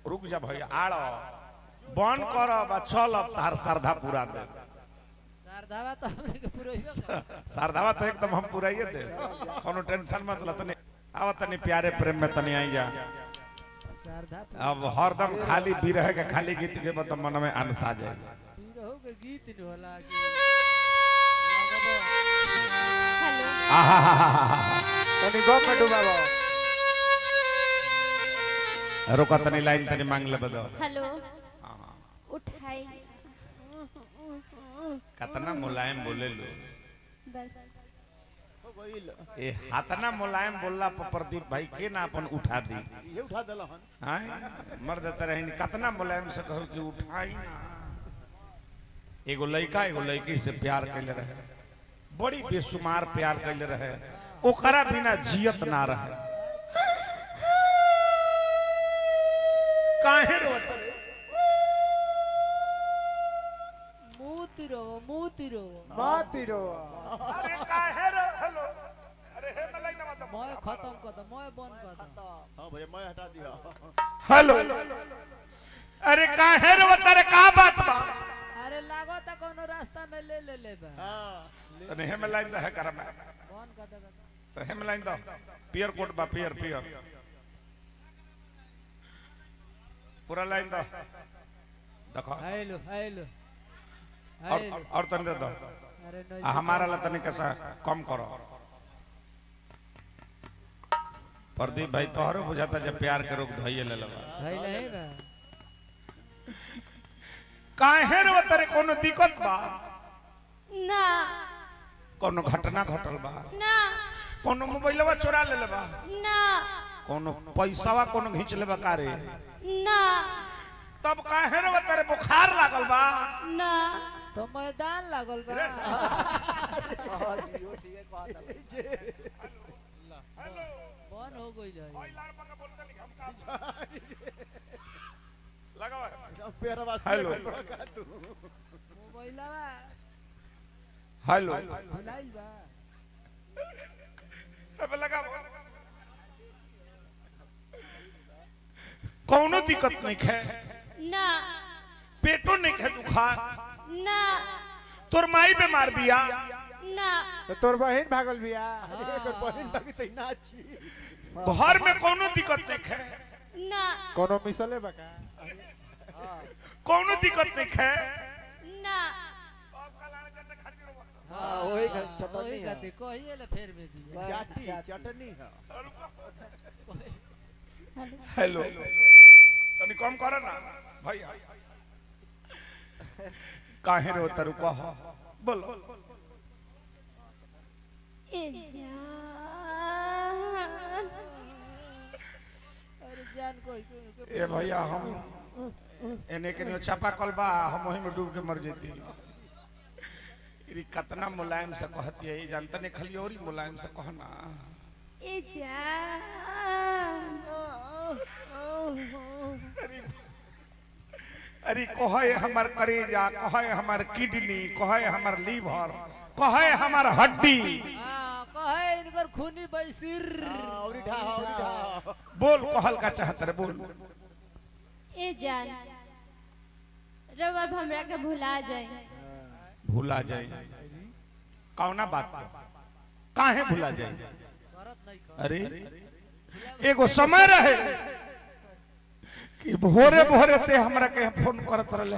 रुक जा भैया आड़ बंद कर बा चल अब तार श्रद्धा पूरा दे शारदावा तो हमरे के पूरा श्रद्धावा तो एकदम हम पूराइए दे कोनो टेंशन मत ल तनी आव तनी प्यारे प्रेम में तनी आई जा शारदा अब हरदम खाली बिरह के खाली गीत के बत मन में अनस आ जाए पूरा हो के गीत न होला कि लगबो हेलो आहा तनी गप में डुबाबो रोका तनी लाइन तनी मांग ले बदो हेलो उठाई कतना मुलायम बोले लो बस हो गइल ए हातना मुलायम बोलला पर प्रदीप भाई के ना अपन उठा दी ये उठा देलहन हां मर्द तरह कतना मुलायम से कहल कि उठाई ना एगो लड़का एगो लड़की से प्यार कैले रहे बड़ी बेसुमार प्यार कैले रहे ओकरा बिना जियत ना रहे काहे रोत रे? मूतिरो मूतिरो मातिरो अरे काहे रो हेलो अरे हे मलाई ना मत मैं खत्म कर दो मैं बंद कर दो हां भैया मैं हटा दिया हेलो अरे काहे रोत रे का बात बा अरे लागो त कोनो रास्ता में ले ले ले बा हां तने हे मलाई द है कर में बंद कर दे तो हे मलाई द पियर कोट बा पियर पियर पूरा लाइन द देखो हेलो हेलो और हेलो और- और तने दे दो अरे नहीं आ हमारा ला तने कैसा कम करो प्रदीप भाई तोहरो बुझाता जब प्यार के रोक धइए ले लबा भाई नहीं बा काहे रो तरे कोनो दिक्कत बा ना कोनो घटना घटल बा ना कोनो मोबाइलवा चोरा ले लेबा ना कोनो पैसावा कोनो घींच लेबा कारे ना तब काहे रो तरे बुखार लागल बा ना तो मैदान लागल बा हां जी ओ ठीक है कह दे बंद हो गई है लगावा पेरवा हेलो। का तू मोबाइलवा हेलो भुलाइल बा अब लगावा कोनो दिक्कत नहीं है ना पेटो नहीं है दुखा ना तोर माई बीमार बिया ना तो तोर बहिन भागल बिया अरे कर बहिन बाकी तई ना छी घर में कोनो दिक्कत नहीं है ना कोनो मिसले बका कोनो दिक्कत नहीं है ना हां ओही का वही चटनी है कहते कहिए ले फेर में दिया चाटी चटनी है हेलो तनी कम करो ना भैया काहे रो तरु कह बोलो ए जान अरे जान कोई कोई ए भैया हम एने के नियो चापा कल बा हम वही में डूब के मर जेती इरी कितना मुलायम से कहती है ये जानता नहीं खाली और ही मुलायम से कहना ए जान अरे अरे कहे हमर करेजा कहे हमर किडनी कहे हमर लीवर कहे हमर हड्डी हां कहे इनकर खूनी बैसिर औरी ढा औरी ढा बोल कहल का चाहत रे बोल ए जान रब अब हमरा के भुला जाए भूला जाए कौना बात पर? काहे भूला जाए करत नहीं कर अरे एगो समय रहे कि भोरे भोरे ते हमरा के फोन करत रहले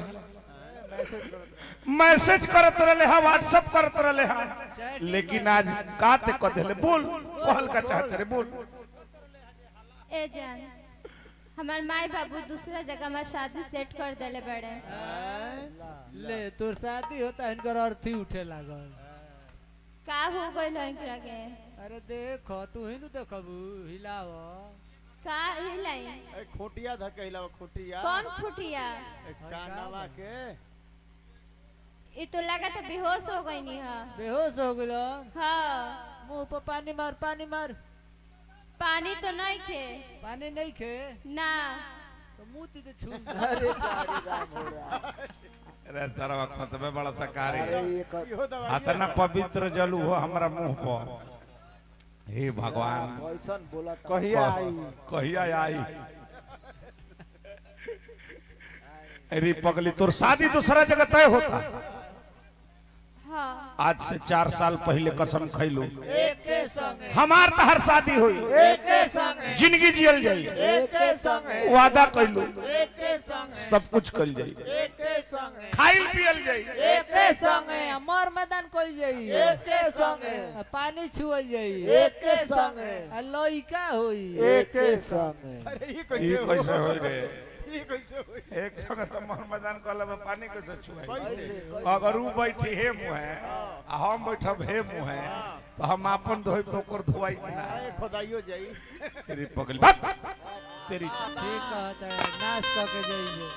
मैसेज करत रहले हा व्हाट्सएप करत रहले हा लेकिन आज का ते क देले बोल कहल का चाहत रे बोल ए जान हमार माई बाबू दूसरा जगह में शादी सेट कर देले बड़े ले तोर शादी होता है इनकर अर्थी उठे लागल का हो गइल एकरा के अरे देखो तू ही नु देखबू हिलाव का हिलाई ए खोटिया धकैला खोटिया कौन फुटिया ए कानवा के ये तो लगा था बेहोश हो गई नी हा बेहोश हो गेलो हाँ मुंह पर पानी मार पानी मार पानी तो नहीं खे पानी नहीं खे ना तो मुंह तीते छू अरे जारी राम हो रहा अरे सारा खतबे बड़ा सा कार्य अरे ये कर इहो दवाई अतना पवित्र जल हो हमरा मुंह पर हे भगवान कैसन बोला था कहिया आई कहिया आई अरे पगली तोर शादी दूसरा जगह तय होता हाँ आज से चार साल पहले कसम खैलू एके संगे हमार तहर शादी हुई एके संगे जिंदगी जियल जाई एके संगे वादा कैलू एके संगे सब कुछ कल जाई एके संगे खाइल पियल जाई एके संगे मर मैदान कोई जाई एके संगे आ पानी छुअल जाई एके संगे आ लइका होई एके संगे अरे ये ई कैसे होई रे ये कैसे होई एक संग तो मोहम्मदान कहला में पानी कैसे छुआई कैसे अगर ऊ बैठी हे मुँह है आ हम बैठब हे मुँह है तो हम अपन धोई तो ओकर धोवाई कि ना आए खुदाइयो जाई तेरी पगली भाग तेरी ठीक कहता है नाश क के जाइए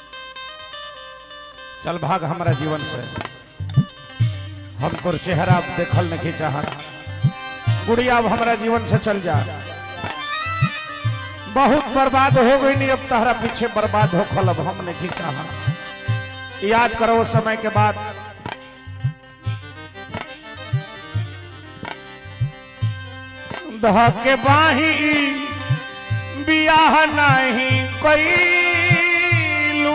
चल भाग हमारा जीवन से हम तोर चेहरा अब देखल नहीं चाहत गुड़िया अब हमारा जीवन से चल जा बहुत बर्बाद हो गई नहीं अब तहरा पीछे बर्बाद हो खल अब हम नहीं चाह याद करो उस समय के बाद दह के बाही बियाह नहीं कैलू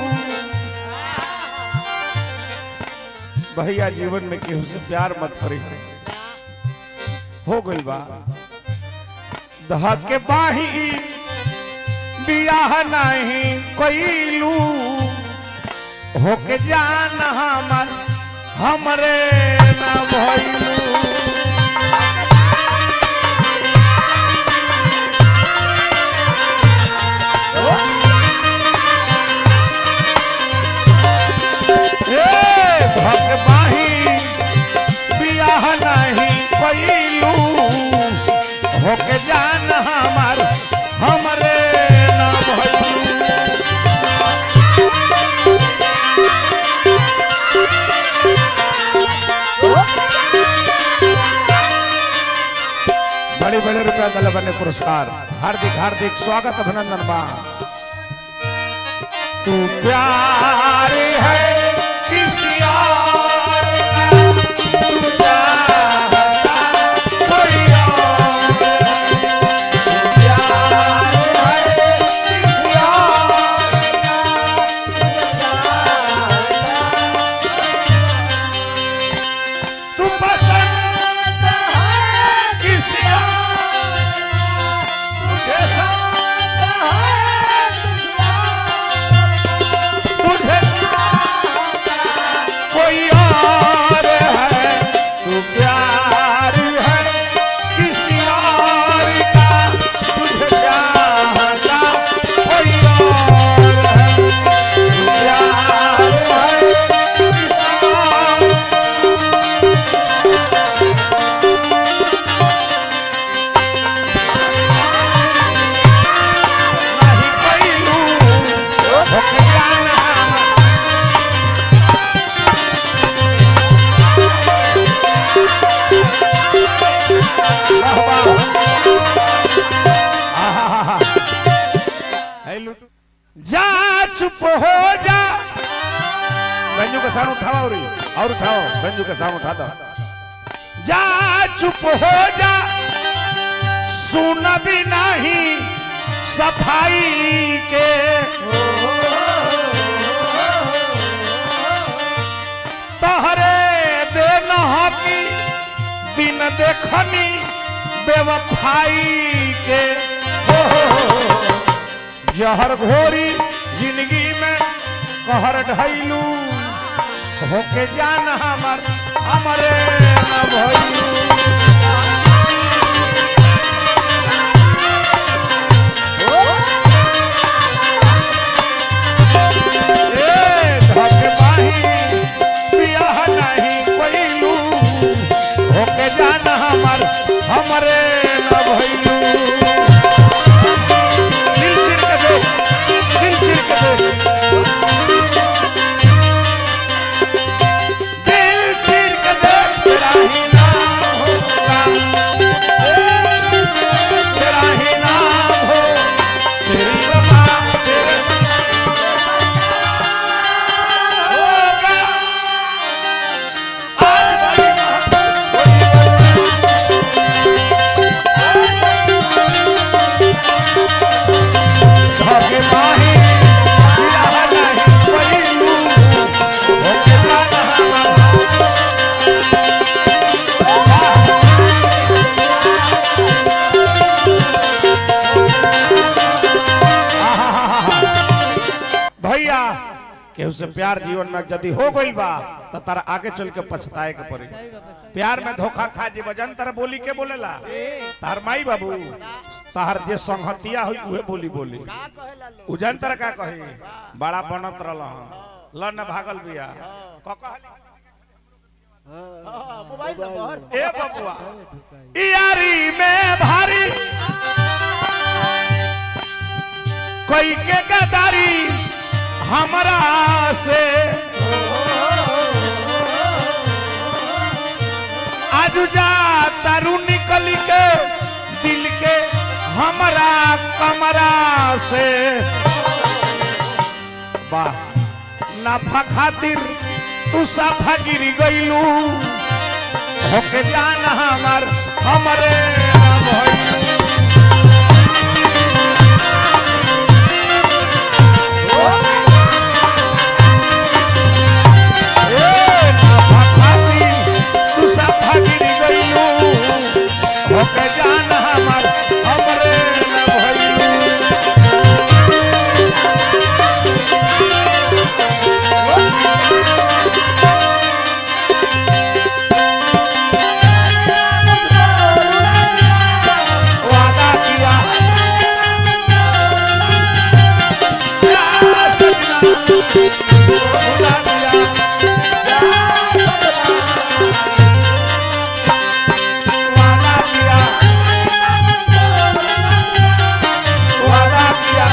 भैया जीवन में केहू से प्यार मत करी हो गई बा दह के बाही बियाह नहीं कैलू होके जान हमर हमरे न भइलू ए भगवाही बियाह नहीं कैलू होके जान हमार हमरे न भइलू बड़े बड़े रुपया दल बने पुरस्कार हार्दिक हार्दिक स्वागत अभिनंदन बा तू प्यार है किसी और का, तू चाहता कोई और है। तू प्यार है किसी और का, तू चाहता तू पसंद है किसी और तुझे चाहता है किसी और तुझे चाहता कोई और है तू प्यार है किसी और का तुझे चाहता कोई और है तू प्यार है किसी और नहीं कैलू होके जाना वाह वाह आहा है लुटू जा चुप हो जा गंजू का साउंड उठाओ और और उठाओ गंजू का साउंड उठा दो जा चुप हो जा सुन भी नहीं सफाई के तहरे देन की दिन देखनी बेवफाई के ओ, जहर घोरी जिंदगी में कहर ढैलू होके जान हमर हमरे न भइलू ए धकबाही बियाह नहीं कैलू होके जान हमर हमरे न भइलू दिल चिर के देख दिल चिर के देख दिल चिर के देख तेरा ही नाम केहू से प्यार जीवन में यदि हो गइल बा तो तारा आगे चल के पछताए के पड़ी सही बात है, प्यार में धोखा खा जी वजन तारा बोली के बोलेला तार माई बाबू तार जे संहतिया हुई उहे बोली बोली का कहेला लोग उजन तारा का कही बड़ा बनत रहल ल न भागल बिया क कहली हाँ, मोबाइल नंबर ए बबुआ सही ढुकाई। यारी में भारी कोई के गदारी हमरा से आज जा तारू निकल के दिल के हमरा कमरा से वाह नाफा खातिर तू साफा गिरी गईलू होके जाना हमार हमरे ना भइलू। ए, नाफा खातिर तू साफा गिरी गईलू होके जाना हमार हमरे ना भइलू। वादा किया या सजना, भुला दिया। वादा किया वादा किया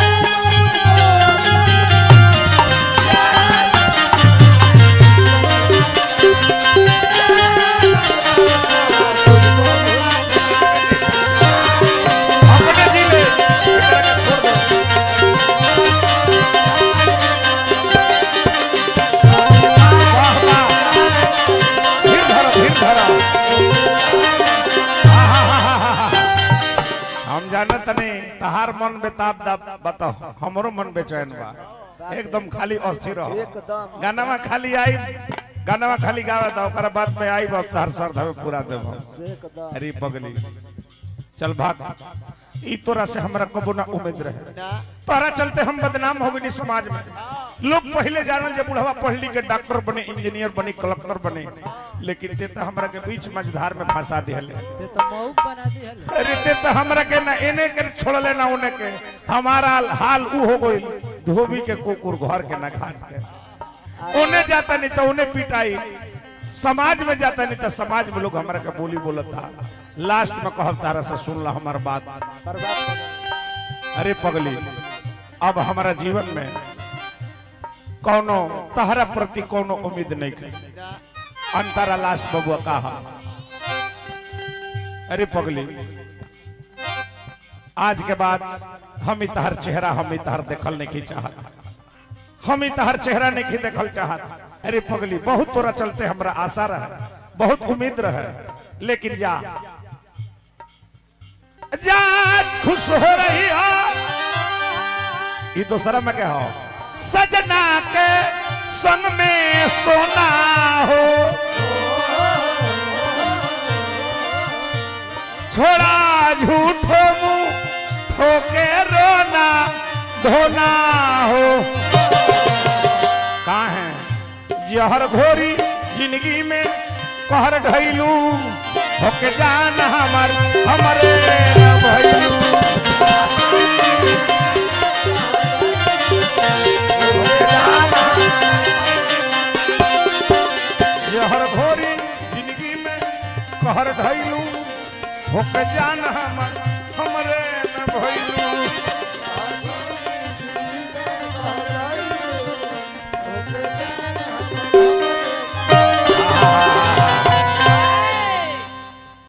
अपने जी ले एकरा के छोड़ दो वाह वाह धीर धरो धीर धरो आहाहाहा। हम जानत नहीं तहार मन बेताब दाब बताओ हमरो मन बेचैन बा एकदम खाली अस्थिर रहो एकदम गानावा खाली आई गानावा खाली गावे दो ओकरा बाद में आई बाप तहर सर धवे पूरा देबो एकदम अरे पगली चल भाग ई तोरा से हमरा कबो ना उम्मीद रहे ना तोरा चलते हम बदनाम हो गई समाज में लोग पहले जानल जब बुढ़वा पढ़ लिख के डॉक्टर बने इंजीनियर बने कलेक्टर बने लेकिन ते तो हमरा के बीच मझधार में फंसा दिहले ते तो मऊ बना दी हल अरे ते तो हमरा के ना एने के छोड़ले ना उने के हमारा हाल ऊ हो गई धोबी के कुकुर घर के ना खाट के उन्हें जाता नहीं तो उन्हें पिटाई समाज में जाता नहीं तो समाज में लोग हमरा के बोली बोलता लास्ट में कहब तारा से सुन ला हमार बात बर्बाद हो गए। अरे पगली अब हमारा जीवन में कौनो तहरा प्रति कौनो उम्मीद नहीं है अंतरा लास्ट बबुआ कहा अरे पगली आज के बाद हम ही तहर चेहरा हम ही तहर देखल नहीं चाहत हम ही तहर चेहरा नहीं देखल चाहत अरे पगली बहुत तोरा चलते हमरा आशा रहे बहुत उम्मीद रहे लेकिन जा जा खुश हो रही हो ये दूसरा में क्या हो सजना के संग में सोना हो छोड़ा झूठो मुंह ठोके रोना धोना हो कहा है जहर घोरी जिंदगी में कहर ढैलू होके जान हमर हमरे न भइलू जहर घोरी जिंदगी में कहर ढैलू होके जान हमर हमरे न भइलू